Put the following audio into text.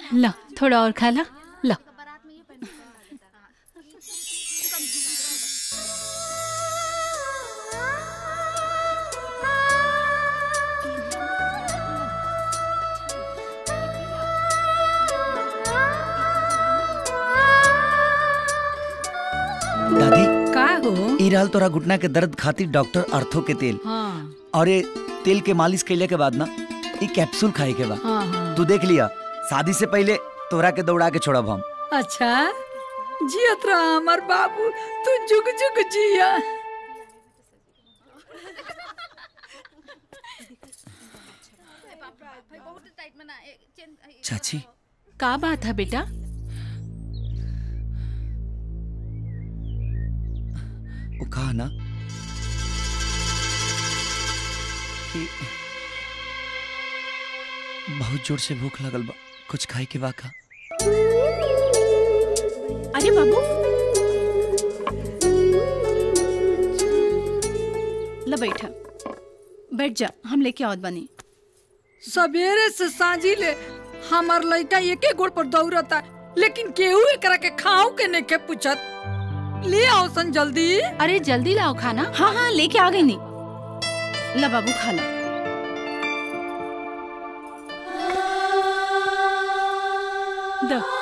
ला थोड़ा और खा ला ला दादी का हो ई रहल तोरा घुटना के दर्द खातिर डॉक्टर अर्थो के तेल हाँ और ये तेल के मालिश कैले के बाद ना ई कैप्सूल खाए के बा हाँ हाँ तू देख लिया शादी से पहले तोरा के दौड़ा के छोड़ब हम अच्छा जियत रहा हमार बाबू तू जुग जुग जिया चाची का बात है बेटा वो कहा ना कि बहुत जोर से भूख लगल बा कुछ खाए के बा का अरे बाबू ल बैठा बैठ जा हम लेके आवत बनी सवेरे से सांझी ले हमार लड़का एके गोड़ पर दौड़ता लेकिन केहू एकरा के खाओ के नहीं के पूछत ले आओ सन जल्दी अरे जल्दी लाओ खाना हाँ हाँ लेके आ गई नी ला बाबू खा ला द